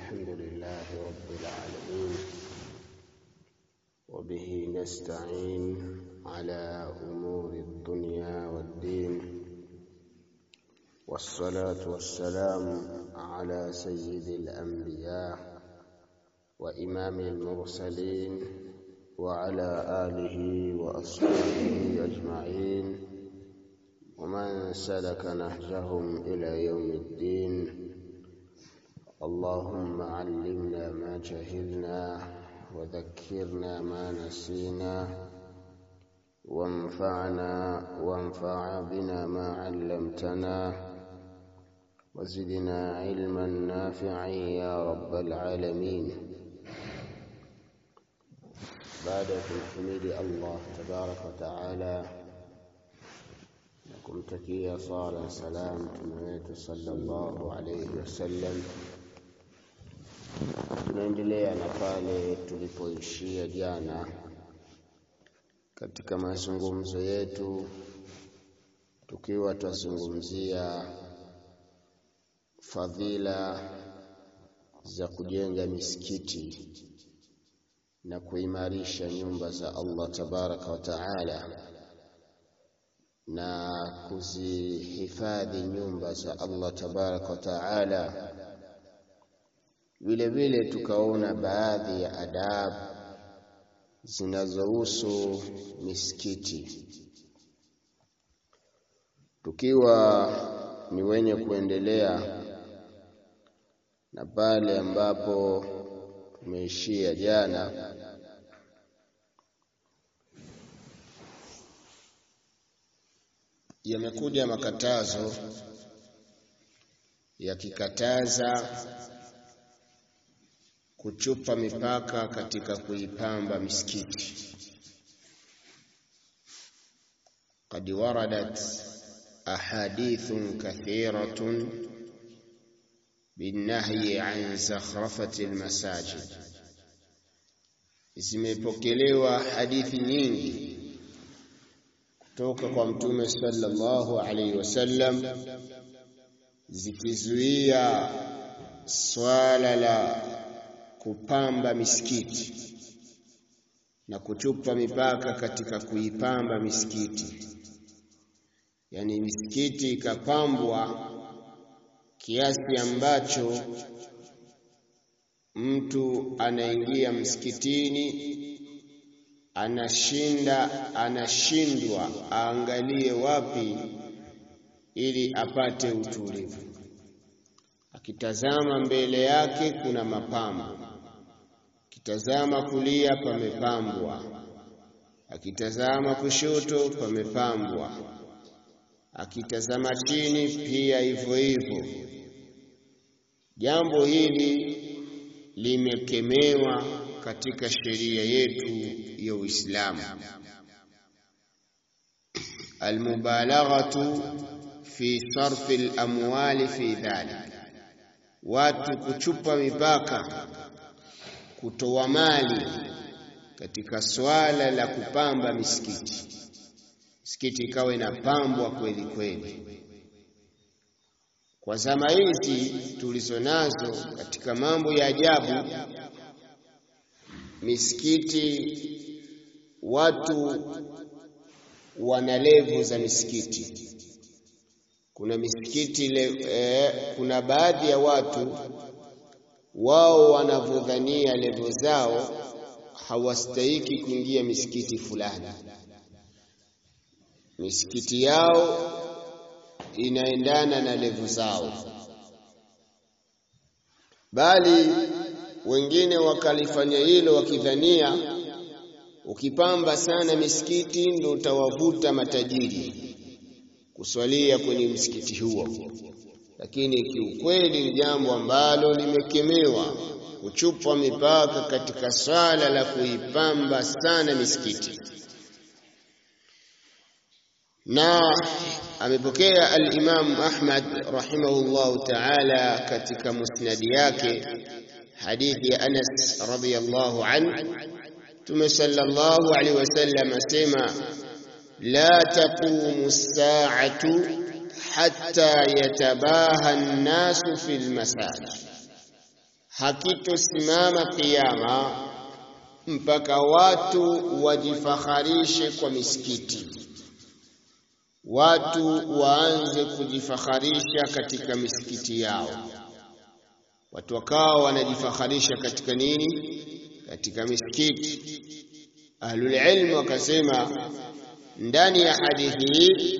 الحمد لله رب العالمين وبه نستعين على أمور الدنيا والدين والصلاة والسلام على سيد الأنبياء وإمام المرسلين وعلى آله وأصحابه أجمعين ومن سلك نهجهم إلى يوم الدين اللهم علمنا ما جهلنا وذكرنا ما نسينا وانفعنا وانفع بنا ما علمتنا وزدنا علما نافعا يا رب العالمين بعد تحميد الله تبارك وتعالى kumtakia sala salam mtume wetu sallallahu alayhi wasallam. Tunaendelea na pale tulipoishia jana katika mazungumzo yetu, tukiwa twazungumzia fadhila za kujenga misikiti na kuimarisha nyumba za Allah tabaraka wa taala na kuzihifadhi nyumba za Allah tabaraka wa taala. Vile vile tukaona baadhi ya adabu zinazohusu misikiti, tukiwa ni wenye kuendelea na pale ambapo tumeishia jana. yamekuja makatazo yakikataza kuchupa mipaka katika kuipamba misikiti. Qad waradat ahadithun kathiratun binnahyi an zakhrafati almasajid, zimepokelewa hadithi nyingi toka kwa Mtume sallallahu alaihi wasallam zikizuia swala la kupamba misikiti na kuchupa mipaka katika kuipamba misikiti, yaani misikiti ikapambwa kiasi ambacho mtu anaingia msikitini anashinda anashindwa aangalie wapi ili apate utulivu. Akitazama mbele yake kuna mapambo, akitazama kulia pamepambwa, akitazama kushoto pamepambwa, akitazama chini pia hivyo hivyo. Jambo hili limekemewa katika sheria yetu ya Uislamu. Almubalaghatu fi sarfi al-amwali fi dhalik, watu kuchupa mipaka, kutoa mali katika swala la kupamba misikiti. Misikiti ikawa inapambwa kweli kweli. Kwa zama hizi tulizo nazo, katika mambo ya ajabu misikiti watu wana levu za misikiti. Kuna misikiti le, eh, kuna baadhi ya watu wao wanavyodhania levo zao hawastahiki kuingia misikiti fulani. Misikiti yao inaendana na levu zao, bali wengine wakalifanya hilo wakidhania ukipamba sana misikiti ndo utawavuta matajiri kuswalia kwenye msikiti huo, lakini kiukweli ni jambo ambalo limekemewa, kuchupa mipaka katika swala la kuipamba sana misikiti. Na amepokea al-Imam Ahmad rahimahullahu ta'ala katika musnadi yake hadithi ya Anas radhiyallahu anhu Mtume sallallahu alaihi wasallam asema la taqumu as-sa'atu hatta yatabaha an-nasu fil masajid hakitosimama kiyama mpaka watu wajifakharishe kwa misikiti, watu waanze kujifakharisha katika misikiti yao, watu wakawa wanajifakharisha katika nini? Katika misikiti. Ahlul ilm wakasema ndani ya hadithi hii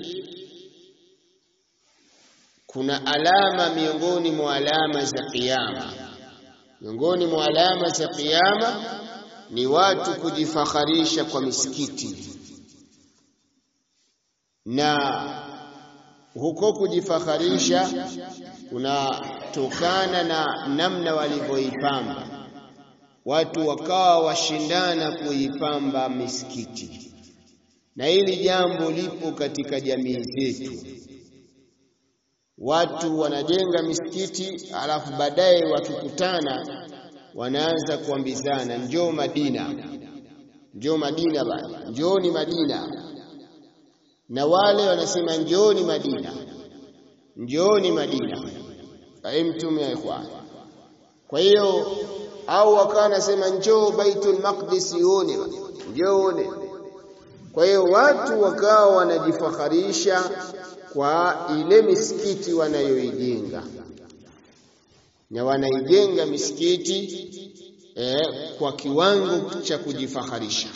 kuna alama miongoni mwa alama za kiyama. Miongoni mwa alama za kiyama ni watu kujifakharisha kwa misikiti, na huko kujifakharisha kunatokana na namna walivyoipamba watu, wakawa washindana kuipamba misikiti, na hili jambo lipo katika jamii zetu. Watu wanajenga misikiti, alafu baadaye wakikutana wanaanza kuambizana, njoo Madina, njoo Madina bana, njooni Madina. Na wale wanasema njooni Madina, njooni Madina. Fahimtum ya ikhwan? Kwa hiyo au wakawa wanasema njoo Baitul Maqdis uone, njoo uone. Kwa hiyo watu wakawa wanajifakharisha kwa ile misikiti wanayoijenga na wanaijenga misikiti eh, kwa kiwango cha kujifakharisha.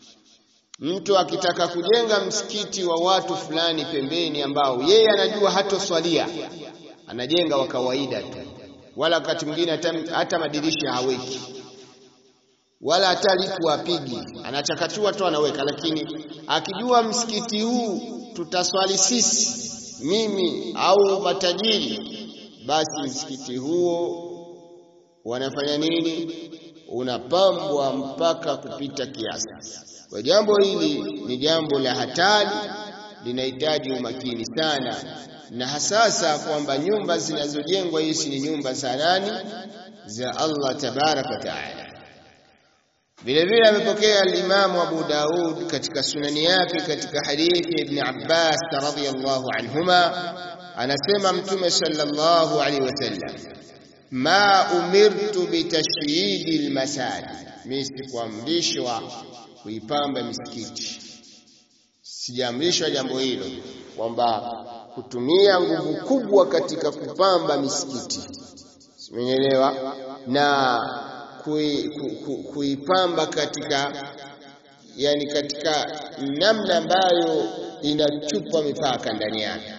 Mtu akitaka kujenga msikiti wa watu fulani pembeni, ambao yeye anajua hatoswalia, anajenga wa kawaida tu, wala wakati mwingine hata, hata madirisha haweki, wala hata lipu apigi, anachakachua tu anaweka. Lakini akijua msikiti huu tutaswali sisi, mimi au matajiri basi msikiti huo wanafanya nini? Unapambwa mpaka kupita kiasi. Kwa jambo hili ni jambo la hatari, linahitaji umakini sana, na hasasa kwamba nyumba zinazojengwa hizi ni nyumba za nani? Za Allah tabaraka wa taala. Vile vile amepokea al-Imamu Abu Daud katika sunani yake katika hadithi ya Ibn Abbas radhiyallahu anhuma anasema Mtume sallallahu alaihi wasallam, ma umirtu bitashyidi almasajid, mimi sikuamrishwa kuipamba misikiti, sijaamrishwa jambo hilo kwamba kutumia nguvu kubwa katika kupamba misikiti, simenielewa, na kuipamba katika yani katika namna ambayo inachupa mipaka ndani yake.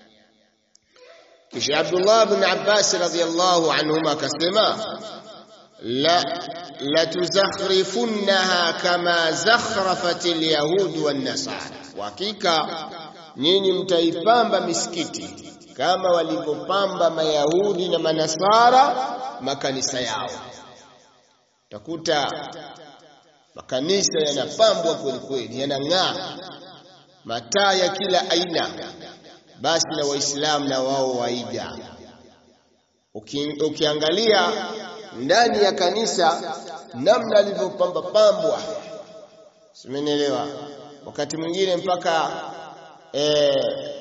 Kisha Abdullah bin Abbas radhiyallahu anhuma akasema la la tuzakhrifunnaha kama zakhrafat alyahud wan nasara, hakika nyinyi mtaipamba misikiti kama walivyopamba mayahudi na manasara makanisa yao. Utakuta makanisa yanapambwa kweli kweli, yanang'aa, mataa ya kila aina basi na Waislamu na wao waiga. Uki, ukiangalia ndani ya kanisa namna alivyopamba pambwa, simenielewa. Wakati mwingine mpaka e,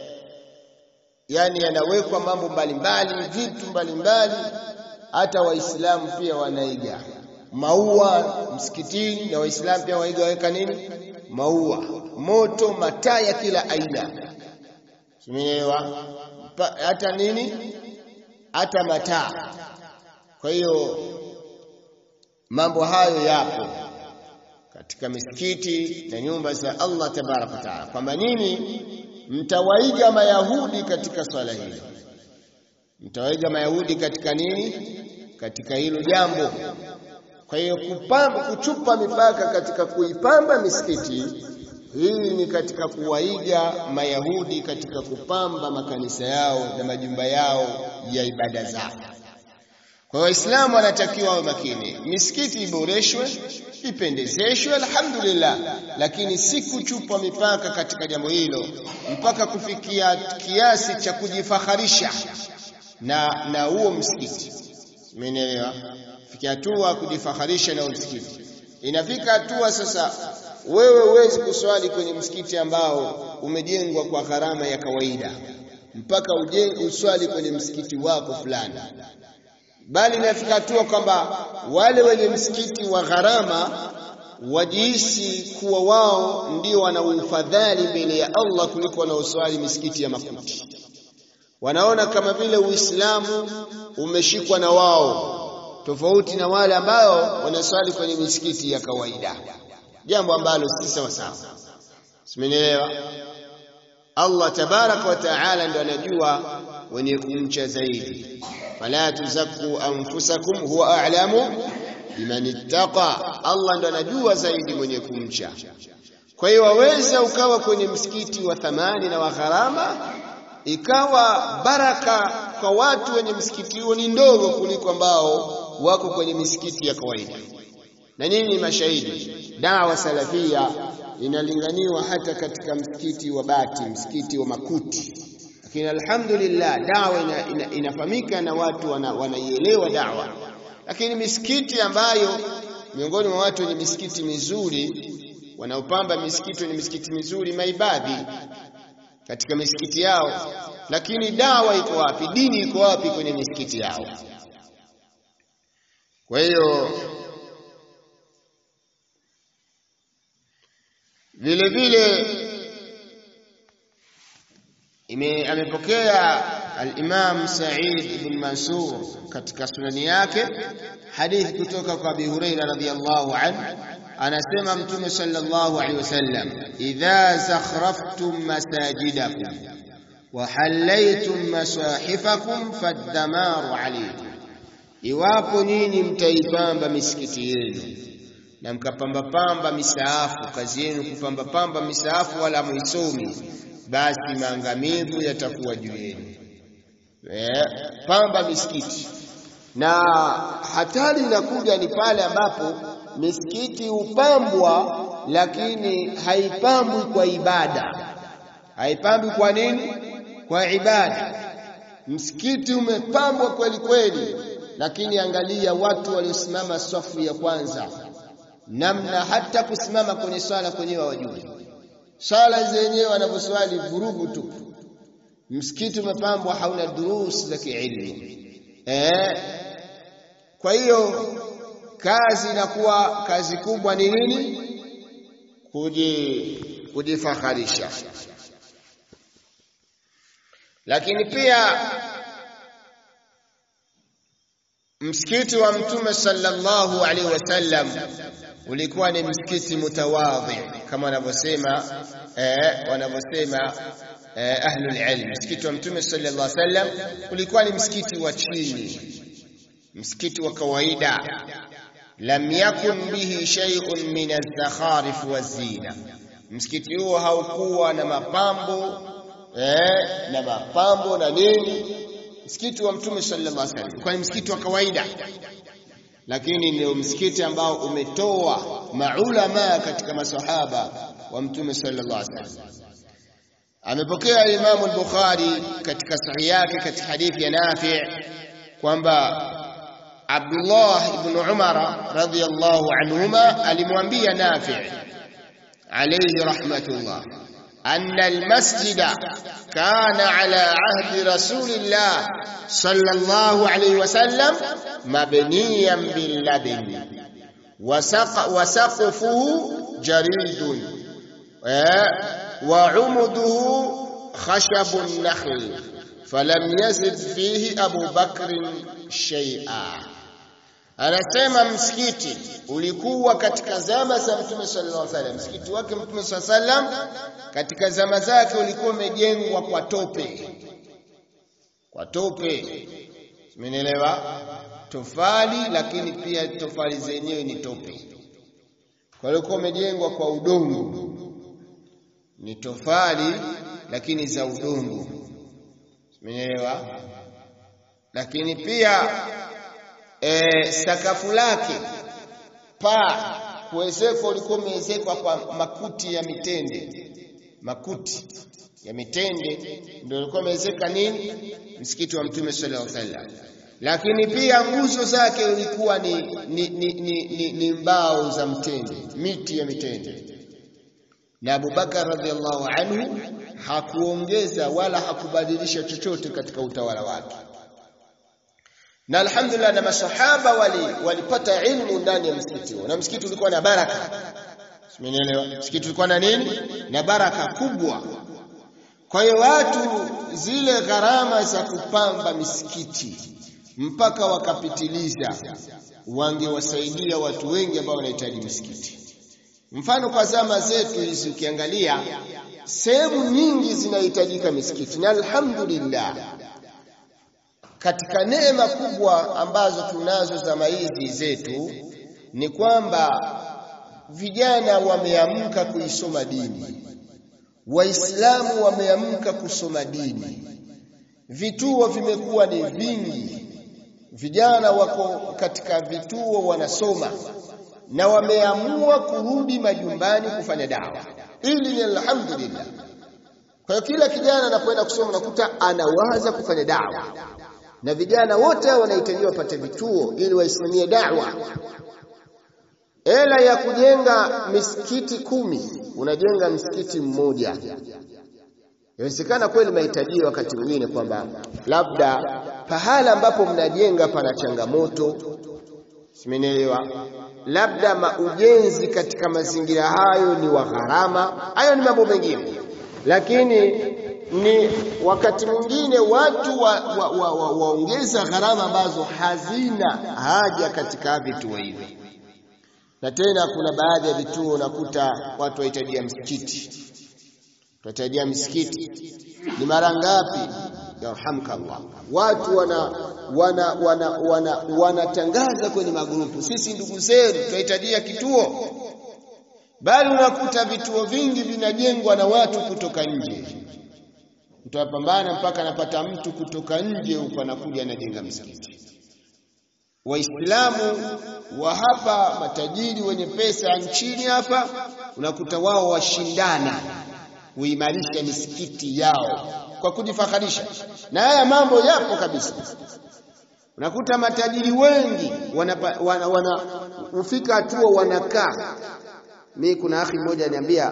yani yanawekwa mambo mbalimbali, vitu mbalimbali, hata Waislamu pia wanaiga maua msikitini, na Waislamu pia waiga waweka nini, maua, moto, mataa ya kila aina Umeelewa? Hata nini? Hata mataa. Kwa hiyo mambo hayo yapo katika misikiti na nyumba za Allah tabaraka wa taala, kwamba nini, mtawaiga Mayahudi katika swala hilo, mtawaiga Mayahudi katika nini, katika hilo jambo. Kwa hiyo kupamba, kuchupa mipaka katika kuipamba misikiti hii ni katika kuwaiga Mayahudi katika kupamba makanisa yao na majumba yao ya ibada zao. Kwa Waislamu wanatakiwa wawe makini, misikiti iboreshwe, ipendezeshwe, alhamdulillah, lakini si kuchupa mipaka katika jambo hilo mpaka kufikia kiasi cha kujifakharisha na na huo msikiti. Umeelewa? Fikia hatua kujifakharisha na msikiti, inafika hatua sasa wewe huwezi kuswali kwenye msikiti ambao umejengwa kwa gharama ya kawaida, mpaka ujenge uswali kwenye msikiti wako fulani. bali inafika hatua kwamba wale wenye msikiti wa gharama wajihisi kuwa wao ndio wana ufadhali mbele ya Allah kuliko wanaoswali misikiti ya makuti. Wanaona kama vile Uislamu umeshikwa na wao, tofauti na wale ambao wanaswali kwenye misikiti ya kawaida, jambo ambalo si sawa sawa. Simenielewa? Allah tabaraka wa taala ndo anajua wenye kumcha zaidi. Fala tuzaku anfusakum huwa a'lamu biman ittaqa, Allah ndo anajua zaidi mwenye kumcha. Kwa hiyo waweza ukawa kwenye msikiti wa thamani na wa gharama, ikawa baraka kwa watu wenye msikiti huo ni ndogo kuliko ambao wako kwenye misikiti ya kawaida. Na nyinyi ni mashahidi, dawa salafia inalinganiwa hata katika msikiti wa bati, msikiti wa makuti. Lakini alhamdulillah dawa ina, ina, inafahamika na watu wanaielewa wana dawa lakini misikiti ambayo miongoni mwa watu wenye misikiti mizuri wanaopamba misikiti wenye misikiti mizuri maibadhi katika misikiti yao, lakini dawa iko wapi? Dini iko wapi kwenye misikiti yao? Kwa hiyo vile vile ime amepokea al-Imam Sa'id ibn Mansur katika sunani yake hadithi kutoka kwa Abi Huraira radhiyallahu anhu anasema Mtume sallallahu alaihi wasallam idha zakhraftum masajidakum wa hallaytum masahifakum fadamaru alaykum, iwapo nyinyi mtaipamba misikiti yenu na mkapamba pamba misaafu, kazi yenu kupamba pamba misaafu wala muisomi, basi maangamivu yatakuwa juu yenu. Eh, pamba misikiti. Na hatari inakuja ni pale ambapo misikiti hupambwa, lakini haipambwi kwa ibada. Haipambwi kwa nini? Kwa ibada. Msikiti umepambwa kweli kweli, lakini angalia watu waliosimama safu ya kwanza, namna hata kusimama kwenye swala kwenyewe hawajui. Swala zenyewe wanavyoswali vurugu tu. Msikiti umepambwa hauna durus za kiilmu. Eh, kwa hiyo kazi inakuwa kazi kubwa ni nini? Kuji kujifakharisha. Lakini pia msikiti wa Mtume sallallahu alaihi wasallam ulikuwa ni msikiti mutawadhi kama wanavyosema eh, wanavyosema eh, ahlul ilm. Msikiti wa Mtume sallallahu alaihi wasallam ulikuwa ni msikiti wa chini, msikiti wa kawaida. Lam yakun bihi shay'un min az-zakharif waz-zina, msikiti huo haukuwa na mapambo eh, na mapambo na nini. Msikiti wa Mtume sallallahu alaihi wasallam ulikuwa ni msikiti wa kawaida lakini ndio msikiti ambao umetoa maulama katika masahaba wa mtume sallallahu alaihi wasallam. Amepokea Imamu al-Bukhari katika sahihi yake katika hadithi ya Nafi kwamba Abdullah ibn Umar radhiyallahu anhuma alimwambia Nafi alayhi rahmatullah أن المسجد كان على عهد رسول الله صلى الله عليه وسلم مبنيا باللبن وسق وسقفه جريد وعمده خشب النخل فلم يزد فيه أبو بكر شيئا anasema msikiti ulikuwa katika zama za mtume sallallahu alaihi wasallam msikiti wake mtume sallallahu alaihi wasallam katika zama zake ulikuwa umejengwa kwa tope kwa tope umenielewa tofali lakini pia tofali zenyewe ni tope kwa hiyo ulikuwa umejengwa kwa udongo ni tofali lakini za udongo umenielewa lakini pia e, sakafu lake paa kuwezekwa ulikuwa umeezekwa kwa makuti ya mitende makuti ya mitende ndio ulikuwa umewezeka nini msikiti wa mtume sallallahu alaihi wasallam lakini pia nguzo zake ulikuwa ni, ni, ni, ni, ni, ni mbao za mtende miti ya mitende na Abubakar radhiallahu anhu hakuongeza wala hakubadilisha chochote katika utawala wake na alhamdulillah na masahaba wali walipata ilmu ndani ya msikiti huo na msikiti ulikuwa na baraka Simenielewa? Msikiti ulikuwa na nini? Na baraka kubwa. Kwa hiyo watu zile gharama za kupamba misikiti mpaka wakapitiliza, wangewasaidia watu wengi ambao wanahitaji misikiti. Mfano kwa zama zetu hizi ukiangalia sehemu nyingi zinahitajika misikiti, na alhamdulillah katika neema kubwa ambazo tunazo zama hizi zetu ni kwamba vijana wameamka kuisoma dini, Waislamu wameamka kusoma dini, vituo vimekuwa ni vingi, vijana wako katika vituo wanasoma na wameamua kurudi majumbani kufanya dawa. Ili ni alhamdulillah. Kwa hiyo kila kijana anapoenda kusoma unakuta anawaza kufanya dawa, na vijana wote wanahitajiwa wapate vituo ili waisimamie dawa hela ya kujenga misikiti kumi unajenga msikiti mmoja. Inawezekana kweli mahitaji wakati mwingine kwamba labda pahala ambapo mnajenga pana changamoto, simenielewa, labda maujenzi katika mazingira hayo ni wa gharama, hayo ni mambo mengine, lakini ni wakati mwingine watu waongeza wa, wa, wa, gharama ambazo hazina haja katika vituo hivi na tena kuna baadhi ya vituo unakuta watu wahitajia msikiti, tunahitajia msikiti. Ni mara ngapi? Yarhamkallah, watu wana wana wana wana wanatangaza kwenye magrupu, sisi ndugu zenu tunahitajia kituo, bali unakuta vituo vingi vinajengwa na watu kutoka nje. Mtu apambana mpaka anapata mtu kutoka nje huko anakuja anajenga msikiti. Waislamu wa hapa matajiri wenye pesa nchini hapa unakuta wao washindana kuimarisha misikiti yao kwa kujifakharisha, na haya mambo yapo kabisa. Unakuta matajiri wengi wanapa, wana, wana ufika hatua wanakaa. Mimi kuna akhi mmoja aniambia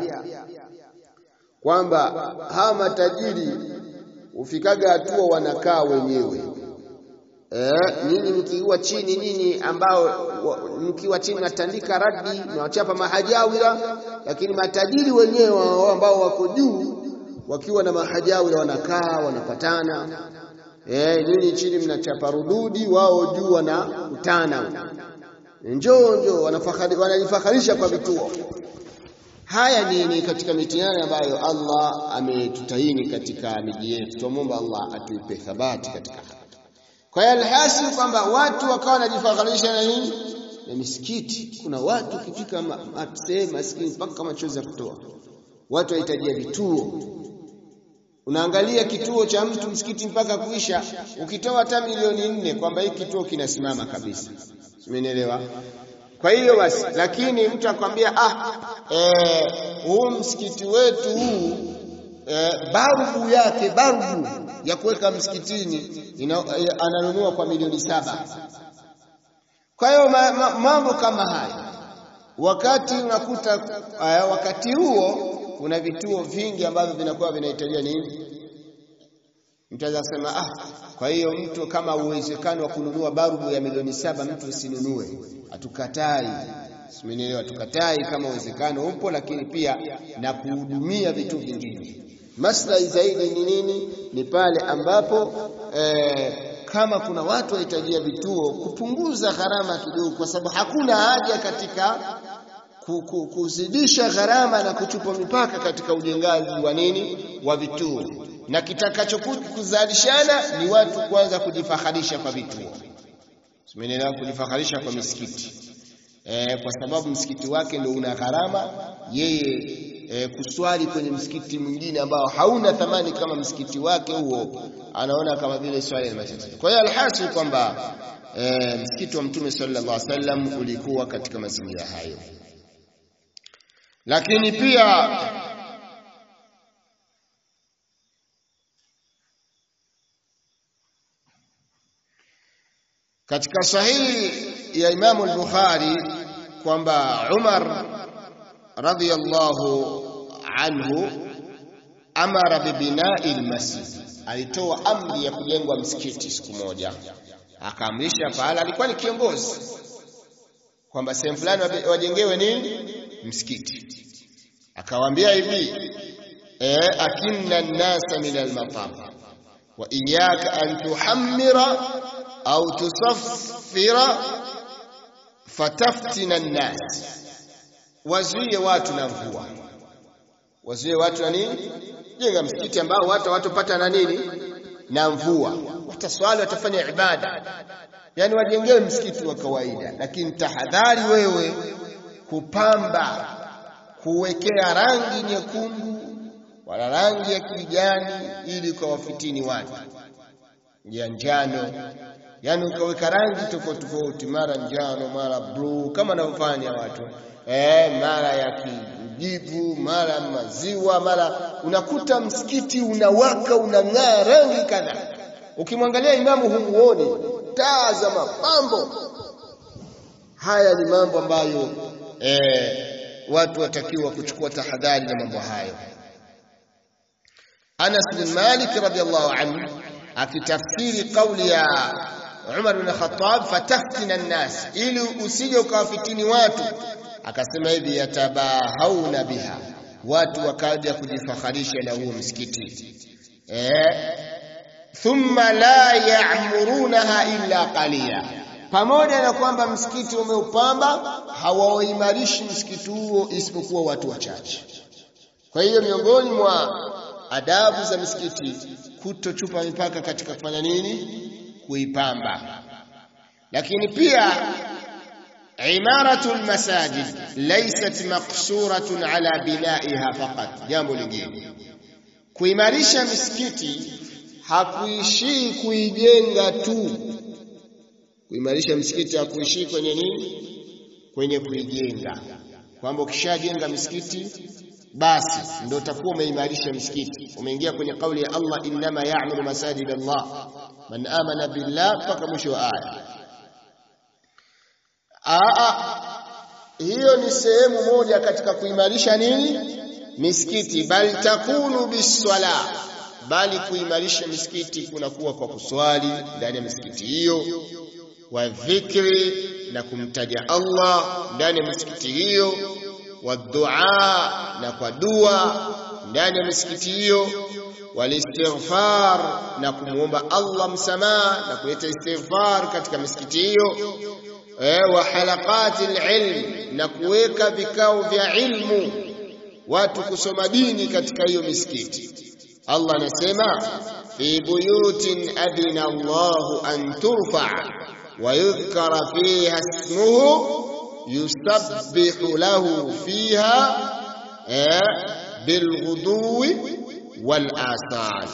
kwamba hawa matajiri ufikaga hatua wanakaa wenyewe Eh, nyinyi mkiwa chini nyinyi ambao mkiwa chini natandika radi nawachapa mahajawira, lakini matajiri wenyewe ambao wako juu wakiwa na mahajawira wanakaa wanapatana. Eh, nyinyi chini mnachapa rududi, wao juu wanakutana, njoo njoo, wanajifakharisha kwa vituo. Haya ni, ni katika mitihani ambayo Allah ametutaini katika miji yetu. Tumwomba Allah atuipe thabati katika kwa hiyo alhasil kwamba watu wakawa wanajifakharisha na nini? Na misikiti. Kuna watu ukifika sehemu maskini mpaka machozi ya kutoa, watu wahitajia vituo. Unaangalia kituo cha mtu msikiti mpaka kuisha, ukitoa hata milioni nne kwamba hiki kituo kinasimama kabisa, umenielewa? Kwa hiyo basi, lakini mtu akwambia ah, eh, huu msikiti wetu huu eh, balbu yake balbu ya kuweka msikitini ananunua kwa milioni saba. Kwa hiyo ma, ma, mambo kama haya, wakati unakuta uh, wakati huo kuna vituo vingi ambavyo vinakuwa vinahitajia nini, mtu anaweza kusema ah, kwa hiyo mtu kama uwezekano wa kununua balbu ya milioni saba mtu usinunue, hatukatai simenielewa, tukatai kama uwezekano upo, lakini pia na kuhudumia vitu vingine Maslahi zaidi ni nini? Ni pale ambapo eh, kama kuna watu wahitajia vituo, kupunguza gharama kidogo, kwa sababu hakuna haja katika kuzidisha gharama na kuchupa mipaka katika ujengaji wa nini wa vituo, na kitakachokuzalishana ni watu kwanza kujifakharisha kwa vituo, simenelewa, kujifakharisha kwa misikiti eh, kwa sababu msikiti wake ndio una gharama yeye E, kuswali kwenye msikiti mwingine ambao hauna thamani kama msikiti wake huo, anaona kama vile swali la matatizo. Kwa hiyo alhasil kwamba e, msikiti wa Mtume sallallahu alaihi wasallam ulikuwa katika mazingira hayo, lakini pia katika sahihi ya Imamu al-Bukhari kwamba Umar radhiyallahu anhu amara bibinai almasjid, alitoa amri ya kujengwa msikiti siku moja, akaamrisha pahala, alikuwa ni kiongozi kwamba sehemu fulani wajengewe nini msikiti, akawaambia hivi eh, akinna nnasa min almatam wa iyaka an tuhammira au tusaffira fataftina nnas, wazuie watu na mvua, wazuie watu na nini, jenga msikiti ambao watu watopata na nini na mvua, wataswali, watafanya ibada, yani wajengewe msikiti wa kawaida, lakini tahadhari wewe kupamba, kuwekea rangi nyekundu wala rangi ya kijani, ili ukawafitini watu ya njano yani ukaweka rangi tofauti tofauti, mara njano, mara bluu, kama wanavyofanya watu eh, mara ya kijivu, mara maziwa, mara unakuta msikiti unawaka unang'aa rangi kadhaa. Ukimwangalia imamu humuoni, taa za mapambo. Haya ni mambo ambayo eh, watu watakiwa kuchukua tahadhari na mambo hayo. Anas bin Malik radhiallahu anhu akitafsiri kauli ya Umar bin Khattab, fataftina nnas, ili usije ukawafitini watu. Akasema hivi, yatabahauna biha, watu wakaja kujifaharisha na huo msikiti eh, thumma la ya'murunaha illa qalila, pamoja na kwamba msikiti umeupamba hawauimarishi msikiti huo isipokuwa watu wachache. Kwa hiyo miongoni mwa adabu za misikiti kutochupa mipaka katika kufanya nini kuipamba lakini pia imaratu lmasajid laysat maqsuratun ala binaiha faqat. Jambo lingine, kuimarisha misikiti hakuishii kuijenga tu. Kuimarisha misikiti hakuishii kwenye nini? Kwenye kuijenga, kwamba ukishajenga misikiti basi ndio utakuwa umeimarisha misikiti, umeingia kwenye kauli ya Allah, innama ya'muru masajid Allah man amana billah, mpaka mwisho wa aya. Aa, hiyo ni sehemu moja katika kuimarisha nini misikiti, bal takunu biswala, bali kuimarisha misikiti kunakuwa kwa kuswali ndani ya misikiti hiyo, wa dhikri, na kumtaja Allah ndani ya misikiti hiyo, wa dua, na kwa dua ndani ya misikiti hiyo walistighfar na kumwomba Allah msamaha na kuleta istighfar katika misikiti hiyo, eh, wa halaqati alilm, na kuweka vikao vya ilmu, watu kusoma dini katika hiyo misikiti. Allah anasema fi buyutin adina Allahu an turfa wa yudhkara fiha ismuhu yusabbihu lahu fiha eh, bilghuduwi والآصال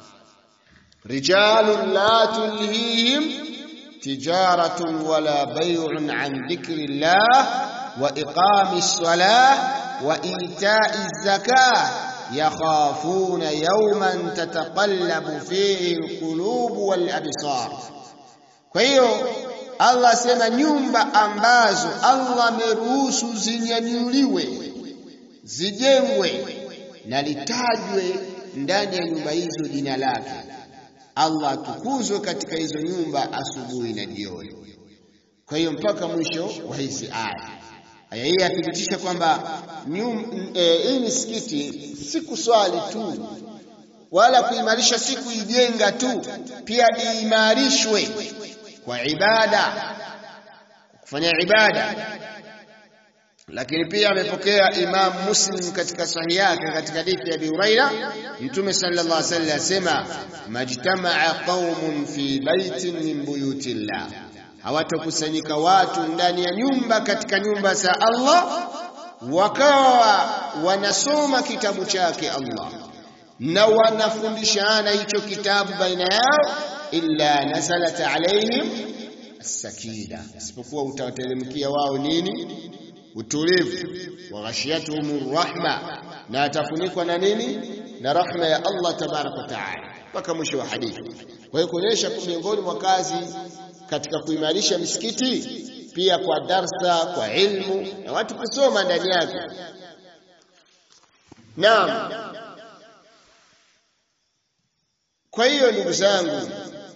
رجال لا تلهيهم تجارة ولا بيع عن ذكر الله وإقام الصلاة وإيتاء الزكاة يخافون يوما تتقلب فيه القلوب والأبصار فهيو Allah sema nyumba ambazo Allah ameruhusu zinyanyuliwe zijengwe na litajwe ndani ya nyumba hizo jina lake. Allah atukuzwe katika hizo nyumba asubuhi na jioni. Kwa hiyo mpaka mwisho wa hizi aya. Aya hii yathibitisha kwamba hii misikiti si kuswali tu wala kuimarisha, si kuijenga tu, pia iimarishwe kwa ibada, kufanya ibada lakini pia amepokea Imam Muslim katika sahihi yake katika hadithi ya Abi Huraira, Mtume sallallahu alaihi wasallam asema, majtamaa qaumun fi baitin min buyutillah, hawatakusanyika watu ndani ya nyumba katika nyumba za Allah, wakawa wanasoma kitabu chake Allah na wanafundishana hicho kitabu baina yao, illa nazalat alaihim as-sakina, isipokuwa utawateremkia wao nini utulivu wa ghashiyatuhum rahma, na atafunikwa na nini? Na rahma ya Allah tabaraka wa taala, mpaka mwisho wa hadithi. Kwa hiyo kuonyesha miongoni mwa kazi katika kuimarisha misikiti pia kwa darsa, kwa ilmu na watu kusoma ndani yake. Naam, Kwa hiyo ndugu zangu,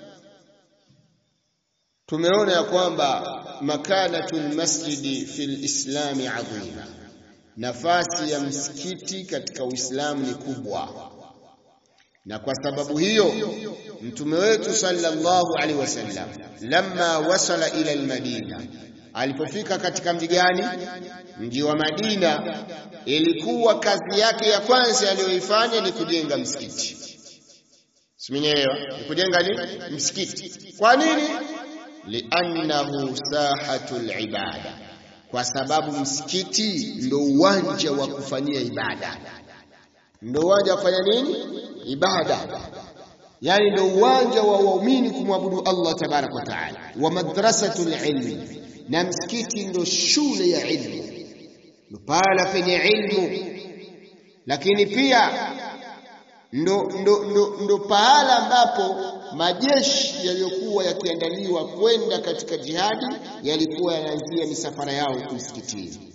tumeona ya kwamba makanatul masjidi fil islami adhima, nafasi ya msikiti katika Uislamu ni kubwa, na kwa sababu hiyo mtume wetu sallallahu alaihi wasallam lamma wasala ila almadina, alipofika katika mji gani? Mji wa Madina, ilikuwa kazi yake ya kwanza aliyoifanya ni kujenga msikiti. Simenielewa? Ni kujenga ni msikiti. Kwa nini? liannahu sahatul ibada, kwa sababu msikiti ndo uwanja wa kufanyia ibada, ndo uwanja wa kufanya nini? Ibada, yani ndo uwanja wa waumini kumwabudu Allah tabaraka wa taala, wa madrasatul ilmi, na msikiti ndo shule ya ilmu, ndo pahala penye ilmu, lakini pia ndo, ndo, ndo, ndo pahala ambapo majeshi yaliyokuwa yakiandaliwa kwenda katika jihadi yalikuwa yanaanzia misafara yao msikitini.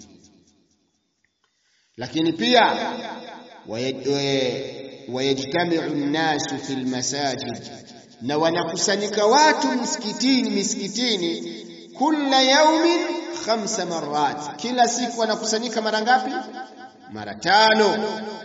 Lakini pia wayajtamiu nnasu fi lmasajid, na wanakusanyika watu msikitini misikitini, kulla yaumin khamsa marat, kila siku wanakusanyika mara ngapi? Mara tano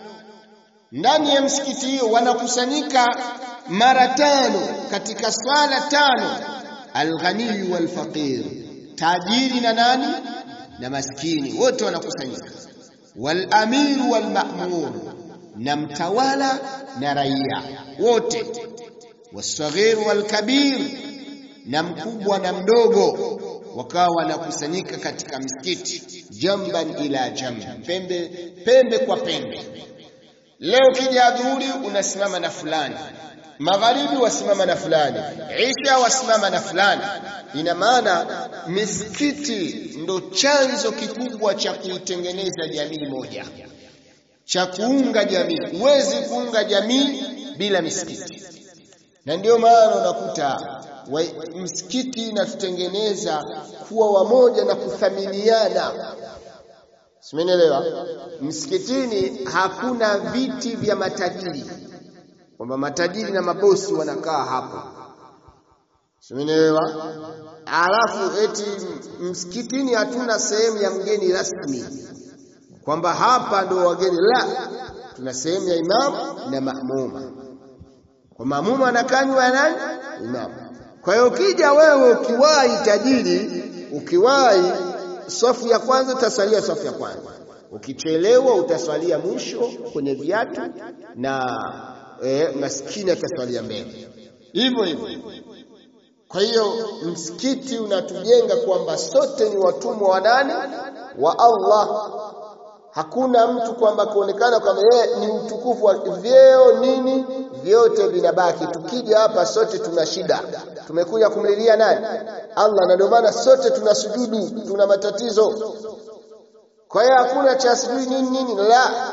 ndani ya msikiti hiyo wanakusanyika mara tano katika swala tano, alghaniyu walfaqir, tajiri na nani na maskini, wote wanakusanyika, walamiru walmamur, na mtawala na raia wote, wasaghir walkabir, na mkubwa na mdogo, wakawa wanakusanyika katika msikiti, jamban ila jamb, pembe pembe kwa pembe Leo kija adhuhuri unasimama na fulani, magharibi wasimama na fulani, isha wasimama na fulani. Ina maana misikiti ndo chanzo kikubwa cha kuitengeneza jamii moja, cha kuunga jamii. Huwezi kuunga jamii bila misikiti, na ndio maana unakuta msikiti inatutengeneza kuwa wamoja na kuthaminiana. Simenielewa? Msikitini hakuna viti vya matajiri, kwamba matajiri na mabosi wanakaa hapo. Simenielewa? Alafu eti msikitini hatuna sehemu ya mgeni rasmi, kwamba hapa ndo wageni. La, tuna sehemu ya imamu na maamuma, kwa maamuma anakanywa ya nani? Imamu. Kwa hiyo ukija wewe ukiwahi tajiri, ukiwahi safu ya kwanza utaswalia safu ya kwanza, ukichelewa utaswalia mwisho kwenye viatu, na e, maskini ataswalia mbele, hivyo hivyo. Kwa hiyo msikiti unatujenga kwamba sote ni watumwa wa nani? Wa Allah. Hakuna mtu kwamba kuonekana kwamba yeye ni utukufu wa vyeo nini, vyote vinabaki. Tukija hapa sote tuna shida, tumekuja kumlilia nani? Allah, na ndio maana sote tuna sujudu, tuna matatizo. Kwa hiyo hakuna cha sijui nini nini, la.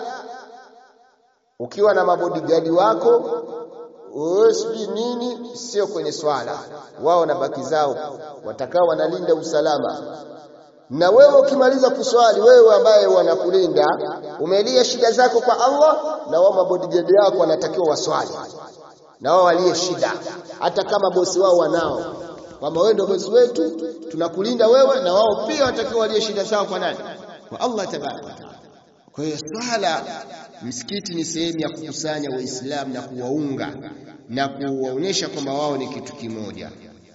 Ukiwa na mabodigadi wako wewe sijui nini, sio kwenye swala, wao na baki zao watakao wanalinda usalama na wewe ukimaliza kuswali, wewe ambaye wanakulinda umelia shida zako kwa Allah, na wao mabodigadi yako wanatakiwa waswali na wao walie shida, hata kama bosi wao wanao, kwamba wewe ndio bosi wetu, tunakulinda wewe, na wao pia wanatakiwa walie shida zao kwa nani? Kwa Allah tabaraka wa taala. Kwa hiyo swala, msikiti ni sehemu ya kukusanya Waislamu na kuwaunga na kuwaonyesha kwamba wao ni kitu kimoja.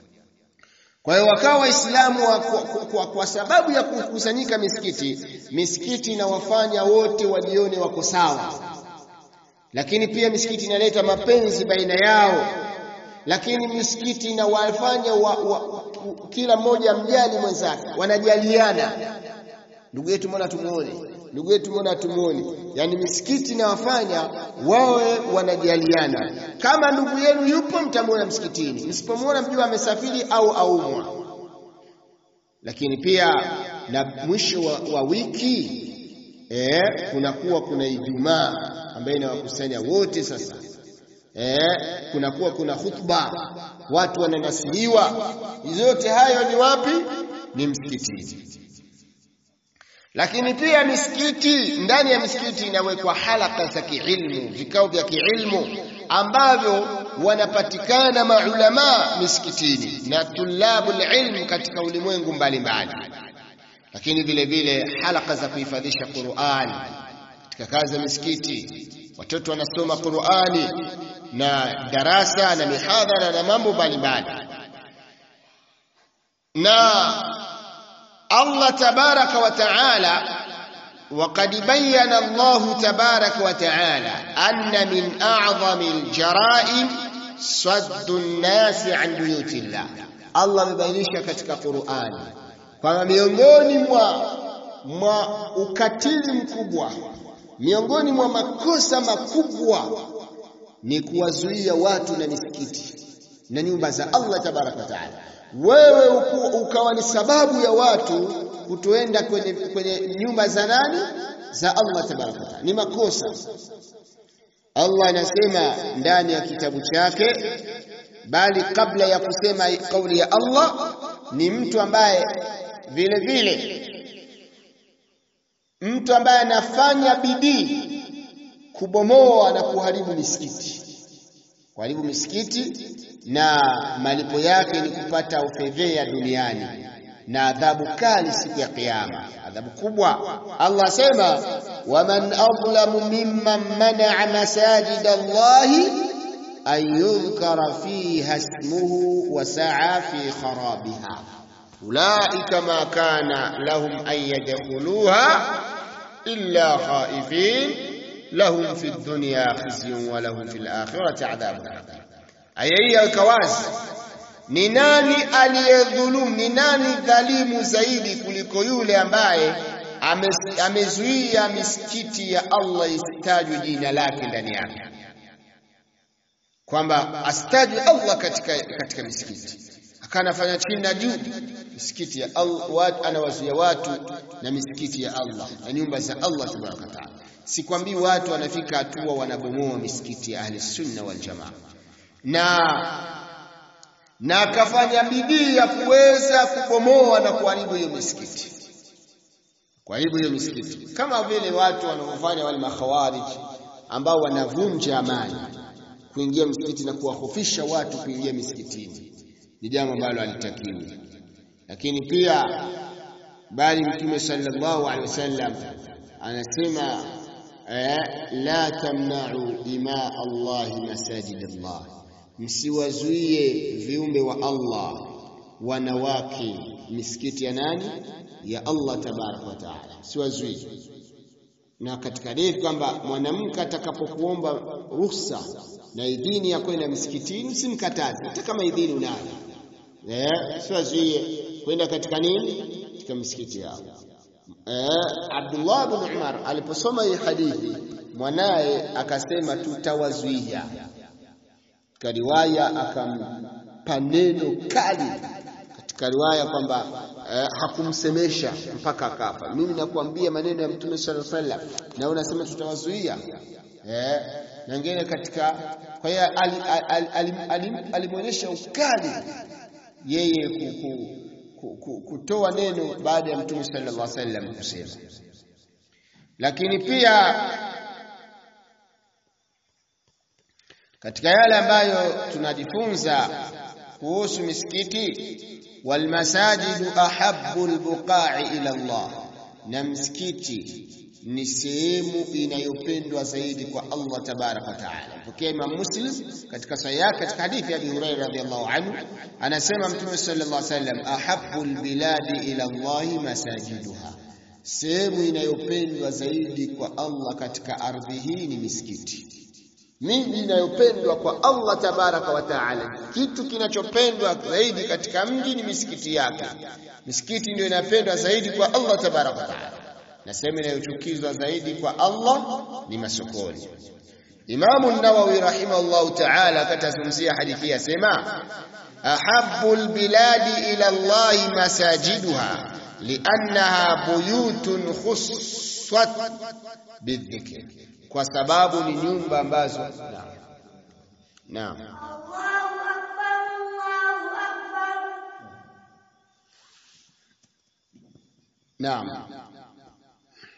Kwa hiyo wakawa Waislamu wa, kwa, kwa, kwa sababu ya kukusanyika misikiti, misikiti inawafanya wote wajione wako sawa, lakini pia misikiti inaleta mapenzi baina yao, lakini misikiti inawafanya wa, wa, kila mmoja mjali mwenzake, wanajaliana. Ndugu yetu mbona tumuone, ndugu yetu mbona tumuone. Yani misikiti inawafanya wawe wanajaliana. Kama ndugu yenu yupo, mtamwona msikitini, msipomwona mjua amesafiri au aumwa. Lakini pia na mwisho wa, wa wiki eh, kunakuwa kuna Ijumaa ambayo inawakusanya wote sasa eh, kunakuwa kuna khutba, watu wananasiliwa. Yote hayo ni wapi? Ni msikitini. Lakini pia misikiti, ndani ya misikiti inawekwa halaka za kiilmu, vikao vya kiilmu ambavyo wanapatikana maulama misikitini na tulabul ilm katika ulimwengu mbalimbali lakini vile vile halaka za kuhifadhisha Qur'an katika kazi za misikiti watoto wanasoma Qur'ani na darasa na mihadhara na mambo mbalimbali na Allah tabaraka wa taala وقد بين الله تبارك وتعالى أن من أعظم الجرائم صد الناس عن بيوت الله الله amebainisha katika Qur'ani kwamba miongoni mwa mwa ukatili mkubwa miongoni mwa makosa makubwa ni kuwazuia watu na misikiti na nyumba za Allah tabaraka taala wewe ukawa ni sababu ya watu kutoenda kwenye, kwenye nyumba za nani za Allah tabaraka taala ni makosa Allah anasema ndani ya kitabu chake bali kabla ya kusema kauli ya Allah ni mtu ambaye vile vile mtu ambaye anafanya bidii kubomoa na kuharibu misikiti kuharibu misikiti na malipo yake ni kupata ufedhea duniani na adhabu kali siku ya kiyama adhabu kubwa Allah asema waman adlamu mimman manaa masajid Allahi an yudhkara fiha ismuhu wa sa'a fi kharabiha ulaika ma kana lahum an yadkhuluha illa khaifin lahum fi dunya khizyun wa lahum fil akhirati adhabun adhim aya hii yaweka wazi ni nani aliyedhulumu ni nani dhalimu zaidi kuliko yule ambaye amezuia misikiti ya Allah isitajwe jina lake ndani yake kwamba asitajwe Allah katika katika misikiti akanafanya chini na juu misikiti ya Allah watu anawazuia watu na misikiti ya Allah na nyumba za Allah tabaraka taala sikwambii watu wanafika hatua wanabomoa misikiti ya ahli sunna wal jamaa na na akafanya bidii ya kuweza kubomoa na kuharibu hiyo misikiti kuharibu hiyo misikiti kama vile watu wanaofanya wale makhawarij ambao wanavunja amani kuingia msikiti na kuwahofisha watu kuingia misikitini ni jambo ambalo halitakiwi lakini pia bali mtume sallallahu alaihi wasallam anasema eh, la tamna'u ima Allah masajid Allah msiwazuie viumbe wa Allah wanawake misikiti ya nani ya Allah tabaraka wa taala siwazuie na katika hadithi kwamba mwanamke atakapokuomba ruhusa na idhini ya kwenda msikitini simkataze hata kama idhini unayo eh siwazuie kwenda katika nini katika misikiti yao eh Abdullah bin Umar aliposoma hii hadithi mwanaye akasema tutawazuia katika riwaya akampa neno kali katika riwaya kwamba eh, hakumsemesha mpaka akafa mimi nakuambia maneno ya mtume sallallahu alaihi wasallam na unasema tutawazuia eh na ngine katika kwa hiyo alimwonyesha ukali yeye kutoa neno baada ya mtume sallallahu alaihi wasallam kusema lakini pia katika yale ambayo tunajifunza kuhusu misikiti walmasajidu ahabbu albuqa'i ila Allah na msikiti ni sehemu inayopendwa zaidi kwa Allah tabarak wa taala. Pokea Imam Muslim katika sahih yake katika hadithi ya Abi Hurairah radhiyallahu anhu anasema Mtume sallallahu alaihi wasallam ahabbu albiladi ila Allah masajiduha, sehemu inayopendwa zaidi kwa Allah katika ardhi hii ni misikiti. Miji inayopendwa kwa Allah tabaraka wa taala, kitu kinachopendwa zaidi katika mji ni misikiti yake. Misikiti ndio inapendwa zaidi kwa Allah tabaraka wa taala na sehemu inayochukizwa zaidi kwa Allah ni masokoni. Imamu Nawawi rahimahullahu ta'ala akatazungumzia hadithi yasema ahabbu albiladi ila Allah masajiduha liannaha buyutun khussat bidhikr, kwa sababu ni nyumba ambazo naam naam naam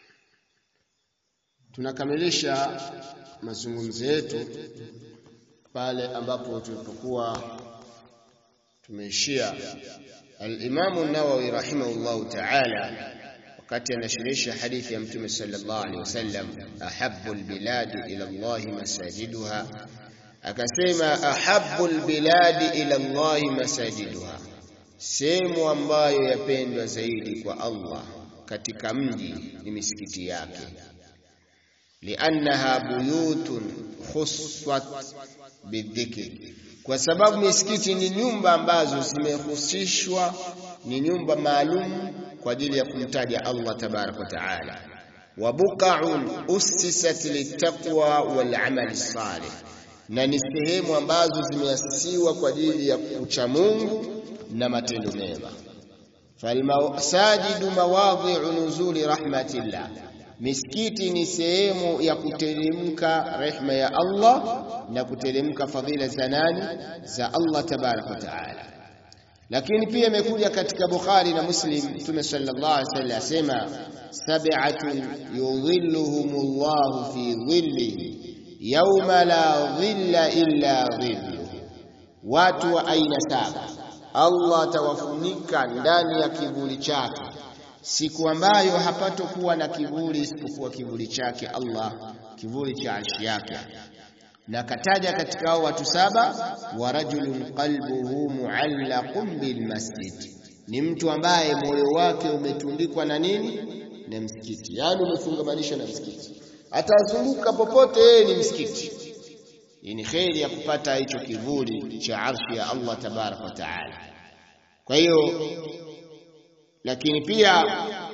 tunakamilisha mazungumzo yetu pale ambapo tulipokuwa tumeishia al-Imam an-Nawawi rahimahullahu ta'ala wakati anashirisha hadithi ya Mtume sallallahu alaihi wasallam ahabbu al-biladi ila Allah masajiduha akasema ahabbu al-biladi ila Allah masajiduha sehemu ambayo yapendwa zaidi kwa Allah katika mji ni misikiti yake liannaha buyutun khussat bidhikri kwa sababu misikiti ni nyumba ambazo zimehusishwa ni nyumba maalum kwa ajili ya kumtaja Allah tabarak wa taala wa buqa'un ussisat littaqwa wal amali salih na ni sehemu ambazo zimeasisiwa kwa ajili ya kucha Mungu na matendo mema falmasajidu mawadhi'u nuzuli rahmatillah misikiti ni sehemu ya kuteremka rehma ya Allah na kuteremka fadhila za nani za Allah tabarak wa taala lakini pia imekuja katika Bukhari na Muslim Mtume sallallahu alaihi wasallam asema sab'atun yudhilluhumullahu fi dhillihi yawma la dhilla illa dhilluhu watu wa aina saba Allah atawafunika ndani ya kivuli chake siku ambayo hapatokuwa na kivuli isipokuwa kivuli chake Allah kivuli cha arshi yake na kataja katika hao watu saba wa rajulun qalbuhu muallaqun bil masjid ni mtu ambaye moyo wake umetundikwa na nini na msikiti yani umefungamanishwa na msikiti atazunguka popote yeye ni msikiti hii ni kheri ya kupata hicho kivuli cha arshi ya Allah tabarak wa taala kwa hiyo lakini pia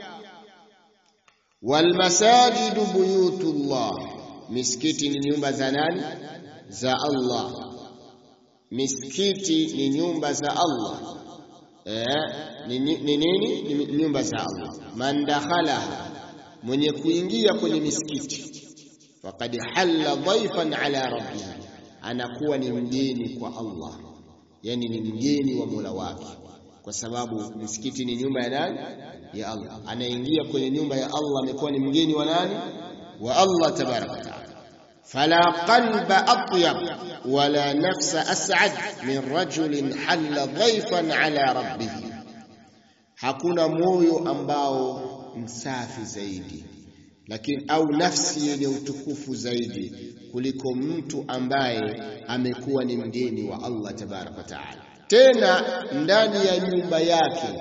walmasajidu buyutullah misikiti ni nyumba za nani za Allah misikiti ni nyumba za Allah eh ni nini ni, ni nyumba za Allah man dakhalaha mwenye kuingia kwenye misikiti faqad halla dhaifan ala rabbih anakuwa ni mgeni kwa Allah yani ni mgeni wa Mola wake kwa sababu misikiti ni nyumba ya nani ya Allah anaingia kwenye nyumba ya Allah amekuwa ni mgeni wa nani wa Allah tabaraka wa taala fala qalba atyab wala nafsa as'ad min rajulin halla dhaifan ala rabbih hakuna moyo ambao msafi zaidi lakini au nafsi yenye utukufu zaidi kuliko mtu ambaye amekuwa ni mgeni wa Allah tabaraka wa taala tena ndani ya nyumba yake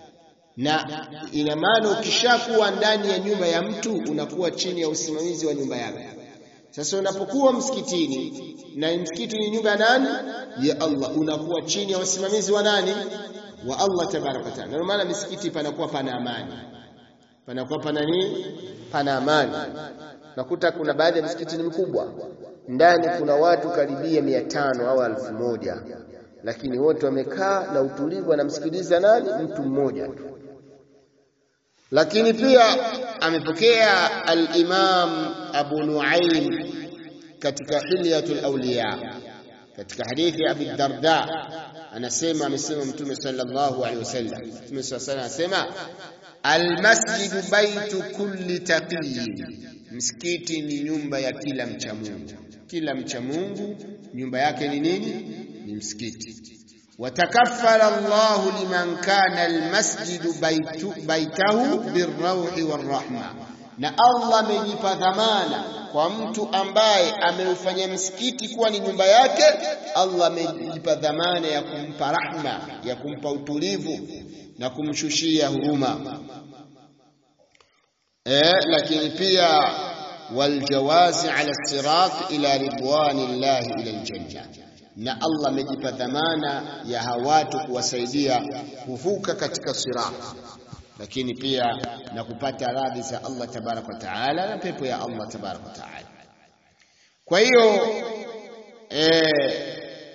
na ina maana ukishakuwa ndani ya nyumba ya mtu unakuwa chini ya usimamizi wa nyumba yake sasa unapokuwa msikitini na msikiti ni nyumba ya nani ya Allah unakuwa chini ya usimamizi wa nani wa Allah tabaraka taala ndio maana misikiti panakuwa pana amani panakuwa pana nini pana amani nakuta kuna baadhi ya misikiti ni mikubwa ndani kuna watu karibia mia tano au elfu moja lakini wote wamekaa na utulivu wanamsikiliza nani mtu mmoja tu lakini pia amepokea al-Imam Abu Nuaim katika Hilyatul Awliya katika hadithi ya Abi Darda anasema amesema Mtume sallallahu alaihi wasallam Mtume sallallahu alaihi wasallam anasema almasjidu baitu kulli taqiyin msikiti ni nyumba ya kila mcha Mungu kila mcha Mungu nyumba yake ni nini ni msikiti وتكفل الله لمن كان المسجد بيت بيته بالروح والرحمة na Allah amejipa dhamana kwa mtu ambaye ameufanya msikiti kuwa ni nyumba yake Allah amejipa dhamana ya kumpa rahma ya kumpa utulivu na kumshushia huruma eh lakini pia waljawazi ala sirat ila ridwanillahi ila aljanna na Allah amejipa dhamana ya hawatu kuwasaidia kuvuka katika sirat lakini pia na kupata radhi za Allah tabarak wa taala na pepo ya Allah tabarak wa taala kwa hiyo eh,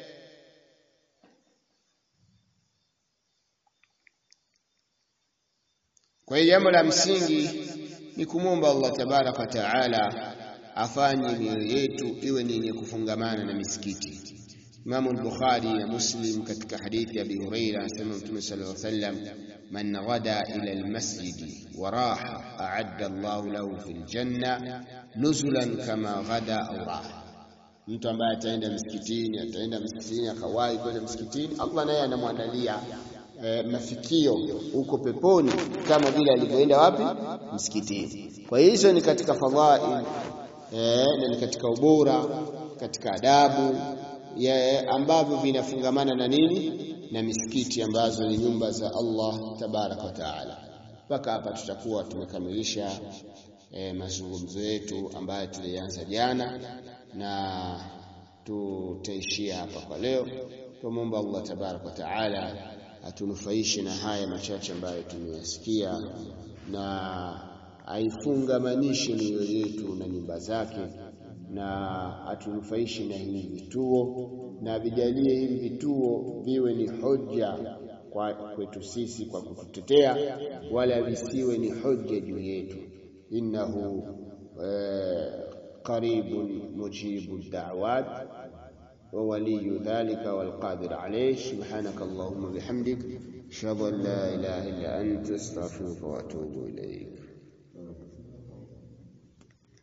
kwa hiyo jambo la msingi ni kumwomba Allah tabarak wa taala afanye mioyo yetu iwe ni yenye kufungamana na misikiti Imam al-Bukhari na Muslim katika hadithi ya Abi Huraira anasema Mtume sallallahu alaihi wasallam man ghada ila al-masjid wa raha a'adda Allahu lahu fil janna nuzulan kama ghada aw raha Mtu ambaye ataenda msikitini, ataenda msikitini akawahi kwenda msikitini, Allah naye anamwandalia e, mafikio huko peponi kama vile alivyoenda wapi? Msikitini. Kwa hizo ni katika fadhail e, na ni katika ubora, katika adabu ya ambavyo vinafungamana na nini? Na misikiti ambazo ni nyumba za Allah tabaraka wa taala. Mpaka hapa tutakuwa tumekamilisha e, mazungumzo yetu ambayo tulianza jana na tutaishia hapa kwa leo. Tumwomba Allah tabaraka wa taala atunufaishe na haya machache ambayo tumeyasikia na aifungamanishe mioyo yetu na nyumba zake na atunufaishe na hivi vituo na vijalie hivi vituo viwe ni hoja kwa kwetu sisi kwa kututetea, wala visiwe ni hoja juu yetu. innahu qaribun mujibu da'wat wa waliyu dhalika wal qadir alayh. Subhanaka allahumma bihamdik ashhadu an la ilaha illa anta astaghfiruka wa atubu ilayk.